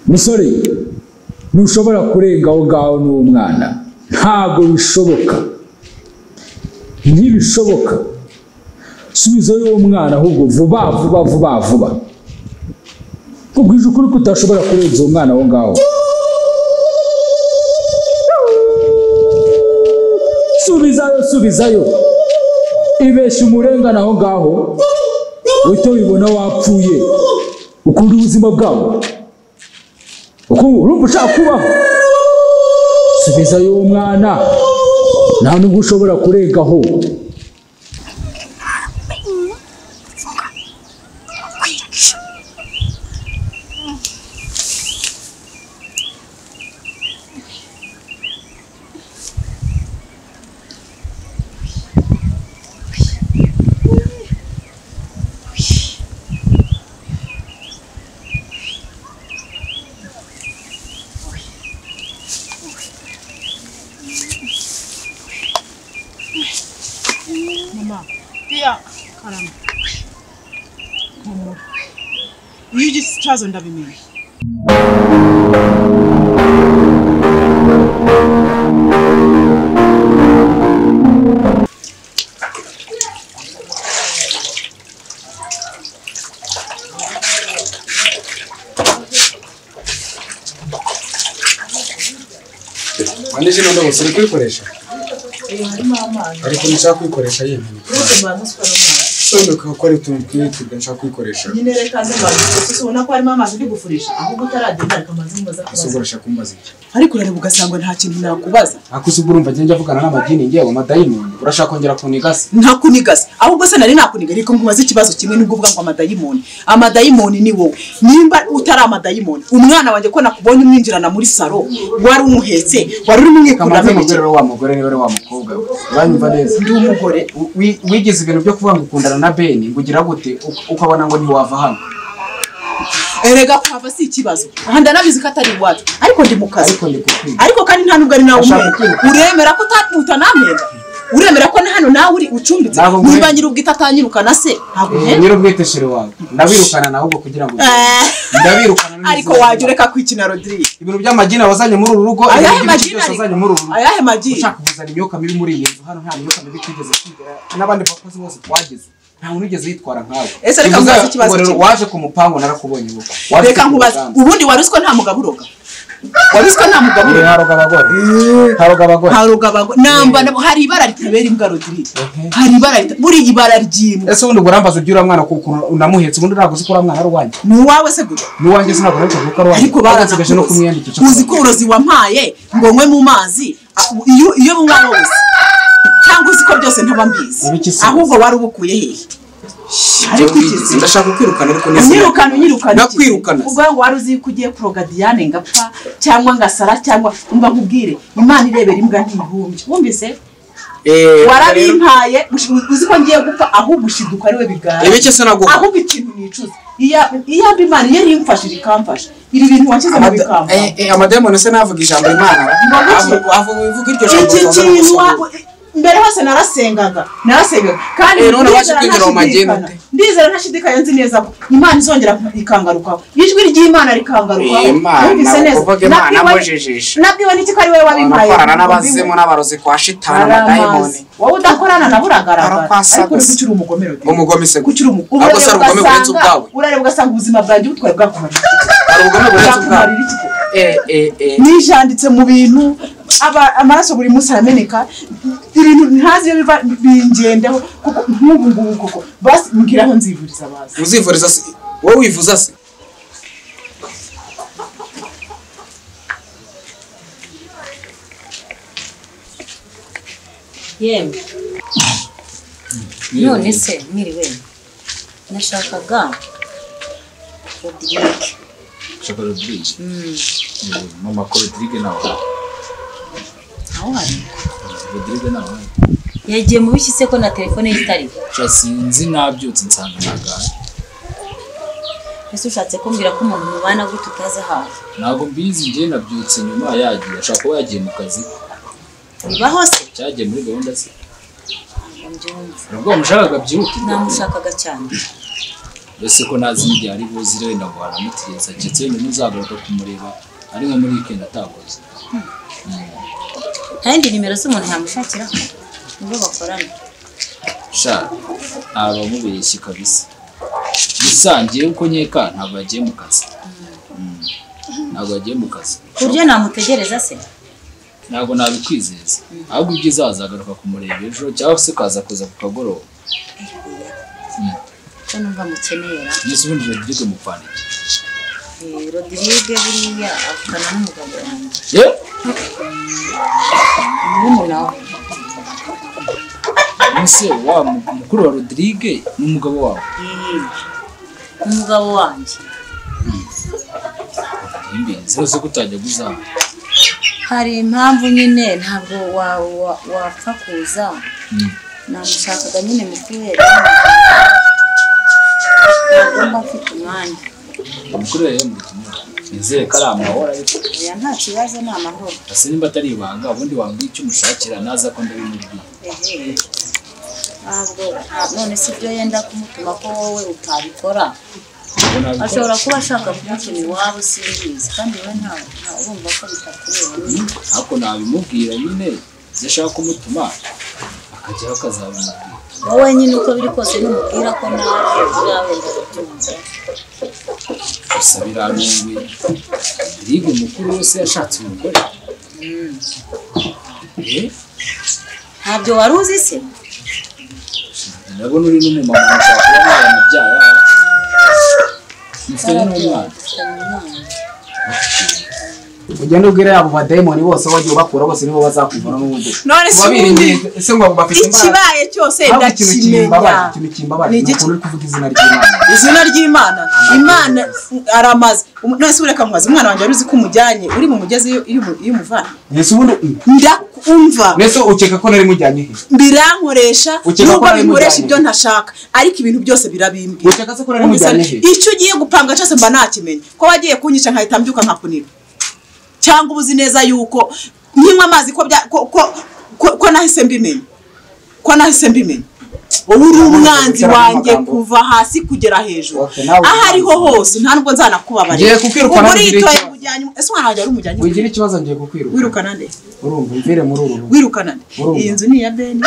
musore ntushobora kurenga aho ngaho n'uwo mwana ntabwo bishoboka ntibishoboka subizayo uwo mwana ahubwo vuba vuba vuba vuba nkubwije ukuri ko utashobora kurenza uwo mwana aho ngaho subizayo subizayo ibeshya umurengana aho ngaho uhita wibona wapfuye ukunda ubuzima bwabo urumva ushaka kubaho subizayo uwo mwana nta nubwo ushobora kurengaho mama biya karama humura iyo ugize ikibazo ndabimenya andi zino ndobo ziri kuyikoresha ariko nshaka kuyikoresha yenyine sondoka gukora utuntu twinshi nshaka kuyikoresha nyine reka aze mbabwira ubona ko harimo amazi uri gufurisha ahubwo utaragenda ariko amazi mubaza kubaza gusogoresha kumbaza iki ariko urareba ugasanga nta kintu nakubaza ariko se ubwo urumva njya njyavugana n'amadini ngewe amadayimoni urashaka kongera kunigasa ntakunigasa ahubwo se nari nakuniga ariko nkubaza ikibazo kimwe nubwo uvuga ngo amadayimoni amadayimoni ni wowe nimba utari amadayimoni umwana wanjye ko nakubonye umwinjirana muri salo wari umuhetse wari urimo kamaze umwikuramo mubwire rero wa mugore niba ari wa mukobwa we uranyumva neza ndi umugore U- wi- wigize ibintu byo kuvuga ngo ukundana na beni ngo ugira gute u- ukabona ngo ntiwava hano erega kuhava si ikibazo aha ndanabizi ko atari iwacu ariko ndi mu kazi ariko ndi kukwiga ariko kandi nta nubwo ari nawe Ndashaka umwe kwiruka. uremera ko utamuta namera uremera ko na hano nawe uri ucumbitse Ntabwo nkwiye. niba nyir'ubwite atanyirukana se ntabwo Eh, uhenda nyir'ubwiteshere wawe ndabirukana nawe ubwo kugira ngo Eh. ndabirukana n'izindi ariko wajya ureka kwikina rodiriye ibintu by'amagini wazanye muri uru rugo ayahe ibintu byinshi magini byose wazanye muri uru rugo ayahe magini ushaka kuzana imyuka mibi muri iyi nzu hano nta myuka mibi twigeze twigera n'abandi bakozi bose twagize nta muntu wigeze yitwara nkawe Ese reka Bivuze nkubaze ikibazo ngo rero kimwe. waje ku mupangu narakubonye ubu Waje reka ku nkubaze mugambi. ubundi wari uzi ko nta mugabo uroga wari uzi ko nta mugabo Eh, uroga haroga abagore haroga abagore haroga abagore namba nabo hari ibara ritabera imbwa rodiriye Mhm. hari ibara rita- buri ibara ry'imbwa ese ubundi ubwo urambaza ugira mwana kuko unamuhetse ubundi ntabwo uzi ko uriya mwana ari uwanjye ni uwawe se gusa n'iwanjye sinabwo ariko kuko ari ariko nsigaje no kumwiyandikisha uzi ko urozi wampaye ngo nywe mu mazi a- iyo iyo bunywa wose cyangwa uzi ko byose ntaba mbizi Ibi iki se? ahubwo wari ubukuye hehe ariko igeze ndashaka kwirukana ariko unyirukana unyirukana iki? Nakwirukana. ubwo ngo wari uzi ko ugiye kuroga diane ngapfa cyangwa ngasara cyangwa mba nkubwire imana irebera imbwa ntihumbye wumvise warabimpaye ushi- uzi ko ngiye gupfa ahubwo ushiduka ariwe bigara ibiki sinagura ahubwo ikintu nicuza iya iyaba imana iyo yimfashije ikamfasha ibi bintu wanshyize mu bikamba amadayimoni se navuga ijambo imana Avuga- ivuga iryo iki kintu wa- mbere hose narasengaga narasengaga kandi Eh, none ndizera wabasha kwinjira mu ntashidikanya. mageni ute? ndizera ntashidikanya nzi neza ko imana izongera ikangarukaho ijwi ry'imana rikangarukaho Eh, Imana, Numvise neza. kuvuga Imana Nabwiwe- mujijisha. nabwiwe n'iki ko ari wowe wabimpaye Barakorana n'abazimu Ubimwe. n'abarozi kwa shitani Aramazi. amadayimoni wowe udakorana nawe uragaragara Arakwasa ariko gusa. ntibwo ukiri umugomero de. Umugome se Kuko ukiri umu- gusa. Ahubwo se hari urareba ubugome burenze ugasanga- ubwawe. urareba ugasanga ubuzima bwanjye butwaye bwakumarira iki? hari ubugome burenze ubwabo bwakumarira iki ko? Eh, eh, eh. nijanditse mu bintu aba- amaraso buri munsi arameneka ibintu ntazi iyo biva bingendeho kuko nk'ubu ngubu koko basi mbwira aho nzivuriza bazi uzivuriza se wowe wivuza se yewe none se mwiriwe nashakaga odirike shaka rodirige mama ko rodirige nawe aho hari rodirige nawe yagiye mu biki se ko na telefone ye itari gusa sinzi nabyutse nsanga ntagaye ese ushatse kumbwira ko umuntu mubana gutya utazi ahantu ntabwo mbizi njye nabyutse nyuma yagiye ashobora kuba yagiye mu kazi bibaho se cyagiye muri gahunda ze Ntabwo mbyumva nabwo mushakaga byihute namushakaga cyane mbese ko ntazi n'igihe ari buze rero ngo aramutegereza keretse wenda ntuzagaruka kumureba ari nko muri weekend atakoze nta yindi nimero z'umuntu yamushakiraho nibo bakorana sha ntabwo bamubeshye kabisa gusa ngewe uko nkeka ntabwo yagiye mu kazi Mm. ntabwo yagiye mu kazi ku buryo namutegereza se ntabwo nabikwizeza ahubwo ibyiza wazagaruka kumureba ejo cyangwa se ukaza kuza ku kagoroba ko numva mukeneye ra mbese ubundi rodirige mupfandike Eh, rodirige buriya avugana n'umugabo wanjye yewe murumuna we mbese wa mu- mukuru wa rodirige ni umugabo wawe Eh, umugabo wanjye imbi zose ko utajya kuzana hari impamvu nyine ntabwo wa- wa- wapfa kuza Mm. namushakaga nyine mu kubera ntabwo mba mfite umwanya mukuru rero muri kumwe nizere ko ari amahoro ariko oya nta kibazo ni amahoro ese nimba atari ibanga ubundi wambwira icyo umushakira naza ko ndabimubwira Ehe. ntabwo nta- none si ibyo yenda kumutuma ko wowe utabikora Ubwo nabikora. ashobora kuba ashaka kumutuma iwabo simbizi kandi wowe nta nta- urumva ko bitakureba ariko nabimubwira nyine ibyo ashaka kumutuma akajyaho akazabimubwira wowe nyine uko biri kose numubwira ko nawe uzabenda kubyumva gusa biranunguye rige mukuru wese yashatse umugore Eh, ntabyo wari uzi se ndabona uri n'umumama mushaka kuba mwaramubyaye aha. mufitanye n'umwana ugende ubwire abo badayimoni bose wagiye ubakura bose nibo bazakuvana n'ubundi none se ubundi wabiringiye ese ngo bafite imbaraga ikibaye cyose ntabwo ikintu ndakimenya kimbabara ikintu kimbabara Ni ni igiki? ukuntu uri kuvuga izina ry'imana izina ry'imana imana aramaze Um- none se ureka nkwaza umwana wanjye wari uzi ko umujyanye uri mu mugezi iyo- iyo umu- iyo umuvana mbese ubundi ndakumva mbese ukeka ko nari mujyanye he birankoresha Ukeka ko nubwo nari binkoresha mujyanye. ibyo ntashaka ariko ibintu byose birabimbwira ukeka se ko nari mujyanye he icyo ugiye gupanga cyose mba nakimenye ko wagiye kunyica nkahita mbyuka nkakunira cyangwa uba uzi neza yuko nkinywa amazi ko bya- ko- ko- ko- ko nahise mbimenya ko nahise mbimenya wowe uri umwanzi wanjye kuva hasi kugera hejuru Okay, nawe aho ariho hose nta nubwo nzanakubabarira Ngiye kukwirukana Ubwo ngira uritoye ikibazo. kujyana ese umwana wanjye ari umujyanye wigira ikibazo ngiye kukwirukana wirukana nde urumva mvire muri uru rugo wirukana nde Urumva. iyi nzu ni iya beni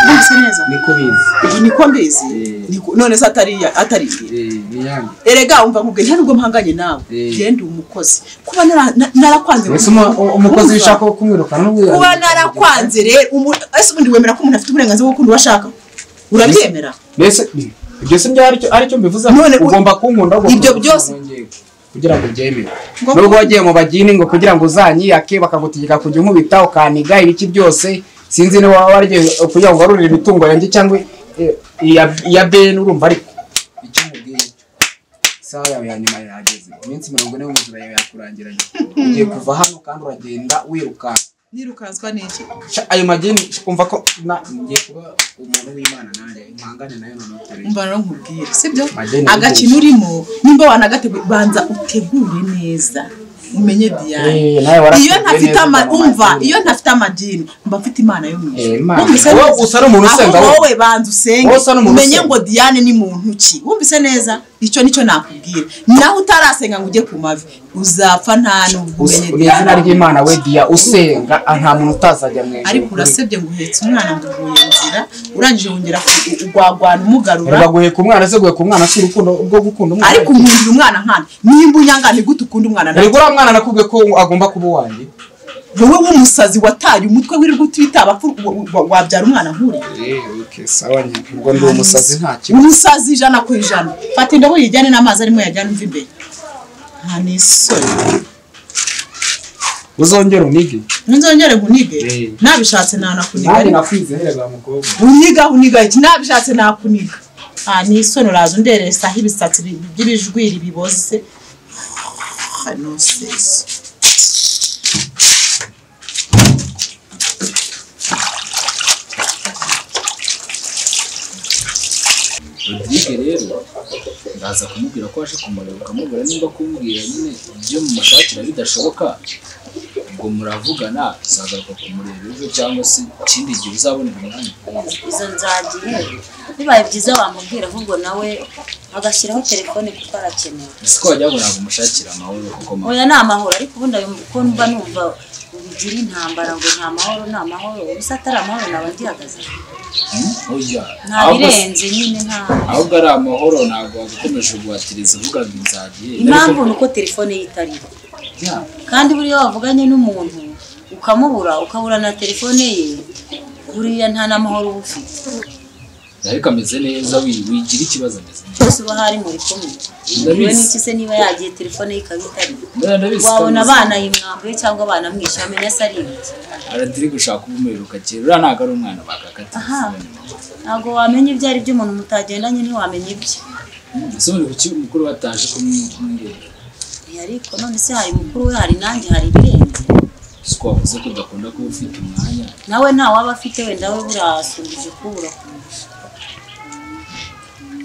mbese neza niko bizi iyi niko mbizi Eh. Niko- none se atari iya- atari iye Eh, ni yanjye erega umva nkubwiye nta nubwo mpanganye nawe Eh. genda uri umukozi kuba nara- na- narakwanze mbese umu- u- umukozi wishaka wo kumwirukana n'ubwo kuba narakwanze rero umu- ese ubundi wemera ko umuntu afite uburenganzira bwo gukunda uwo ashaka urabyemera mbese ibyo si byo aricyo aricyo mbivuze None u- ugomba kunkunda ugomba Ibyo kunkunda byose- ngewe, kugira ngo ubyemere Ngo nubwo ku- wagiye mu bagini ngo kugira ngo uzanyiyake bakagutegeka kujya unkubita ukaniga ibiki byose sinzi niba waba waryo kugira ngo warurire imitungo yanjye cyangwa eh, iya iya beni urumva ariko icyo umubwiye cyo isaha yawe ya nyuma yageze iminsi mirongo ine mu nzira yawe yakurangiranye ugiye kuva hano kandi uragenda wirukanka nirukanswa n'iki Sha- ayo mageni kumva ko na ngiye kuba umuntu w'imana nanjye mpangane nayo nanone mbana nkubwira sibyo Madeni agakino urimo nimba wanagateguye banza utegure neza umenye diyane Eh, nawe warateguye iyo ntafite neza, ama mama, umva madini. iyo ntafite amadini mba mfite imana yo mu Eh, ijuru Imana. Wumvise Wowe neza? usa n'umuntu usenga, ahubwo wowe. wowe banza usenge Wowe usa n'umuntu umenye usenga. ngo diyane ni muntu ki wumvise neza icyo nicyo nakubwira naho utarasenga ngo ujye ku mavi uzapfa nta nubwo Us- umenye ni diyane izina ry'imana we diya usenga ah, nta muntu utazajya mu ariko ijuru urasebye ngo uhetse umwana ngo uvuye inzira urangije wongera ku- ugwagwana umugarura baguhe ku mwana se guhe ku mwana si urukundo rwo gukunda umwana ariko nkundira umwana nkana nimba unyanga ntigute ukunda umwana nawe ntabwo uriya mwana nakubwiye ko agomba kuba uwanjye wowe w'umusazi wataye umutwe wirirwa utwita abapfu wa- wa- wabyara umwana nk'uriya ubwo ndi umusazi nta kibazo umusazi ijana ku ijana fata indobo yijyane n'amazi arimo yajyana umva imbere nta n'isoni uzongera unige nzongere nkunige Eh. nabishatse nanakuniga nanjye ariko nakwizerera mukobwa uniga uniga iki nabishatse nakuniga nta n'isoni uraza underesaho ibisatsi bi- by'ibijwiri biboze Ah, no sense. rodirige rero ndaza kumubwira ko waje kumureba ukamubura nimba kumbwira nyine ibyo mumushakira bidashoboka ubwo muravugana uzagaruka kumureba ejo cyangwa se ikindi gihe uzabonera umwanya izo nzagiye bibaye byiza wamubwira ahubwo nawe agashyiraho telefone kuko arakenewe ese ko wajya ngo umushakira amahoro kuko mama oya ni amahoro ariko ubundi ayo kuko mba numva ubigira intambara ngo nta mahoro nta mahoro ubusa atari amahoro naba ngihagaze ujya nta ahubwo se- birenze nyine nta ahubwo ari amahoro ntabwo wagukomeje guhatiriza uvuga ngo inzagiye impamvu ni uko telefone ye itariho kandi buriya wavuganye n'umuntu ukamubura ukabura na telefone ye buriya nta n'amahoro uba ufite ariko ameze neza wi- wigira ikibazo ameze neza twese uba hari muri kumwe bitewe Ndabizi. n'iki se niba yagiye telefone ye ikaba itariho Mbona ndabizi ko wabona ameze- abana yimwambuye cyangwa abana mwishe wamenya se ari ibiki aratiri gushaka ubumuheruka kera uriya ntabwo ari umwana bakakata Aha. ntabwo wamenya ibyo ari byo umuntu mutagendanye ntiwamenya ibyo ese muri kuki mukuru bataje kumwirira Eh, ariko none se hari mukuru we hari nanjye hari ibirenze si ko wavuze ko udakunda kuba ufite umwanya nawe nta waba afite wenda we burasumbije kubura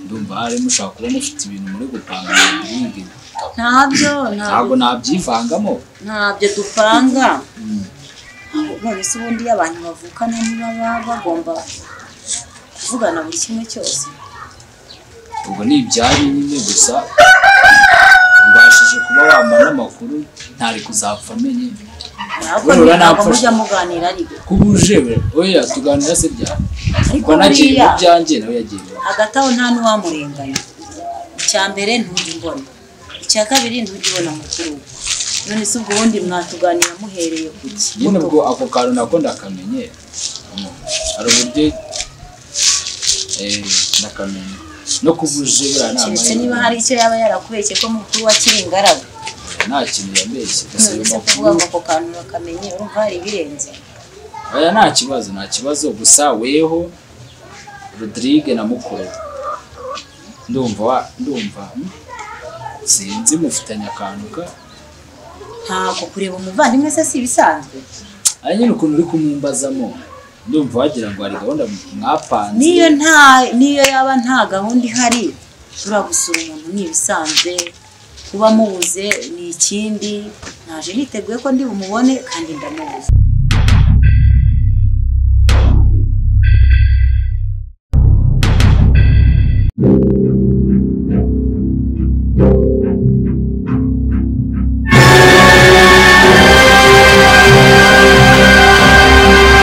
ndumva hari mushaka kuba mufite ibintu muri gupanga ibindi ntabyo ntabwo ntabyo nabyivangamo ntabyo dupanga Ahubwo none se ubundi iyo abantu bavukana niba baba bagomba kuvugana buri kimwe cyose ubwo ni ibyanyu nyine gusa ubashije kuba wamba n'amakuru ntari kuzapfa amenye ntabwo Burura ntabwo napfusha. mujya muganira ariko kuba uje we oya tuganira se byaba ariko ubwo nagiye mu buriya byanjye nawe yagiye mu bye. hagati aho nta n'uwamurenganya icya mbere ntujya umbona icya kabiri ntujya ubona mukuru we none se ubwo ubundi mwatuganira muhereye ku ki nyine ubwo ako kantu nako ndakamenye Mm. hari uburyo eh, ndakamenye no kuba uje buriya nta keretse mahirwe. niba hari icyo yaba yarakubeshye ko mukuru we akiri ingaragu nta kintu yabeshye gusa ayo none se kuvuga makuru ngo ako kantu bakamenye urumva hari ibirenze aya nta kibazo nta kibazo gusa weho rodrigue na mukuru we. ndumva wa- ndumva mm, sinzi mufitanye akantu ka ntabwo kureba umuvandimwe se si ibisanzwe aya nyine ukuntu uri kumumbazamo ndumva wagira ngo hari gahunda mwapanze niyo nta niyo yaba nta gahunda ihari turagusura umuntu ni ibisanzwe kuba mubuze ni ikindi naje niteguye ko ndi bumubone kandi ndamubuze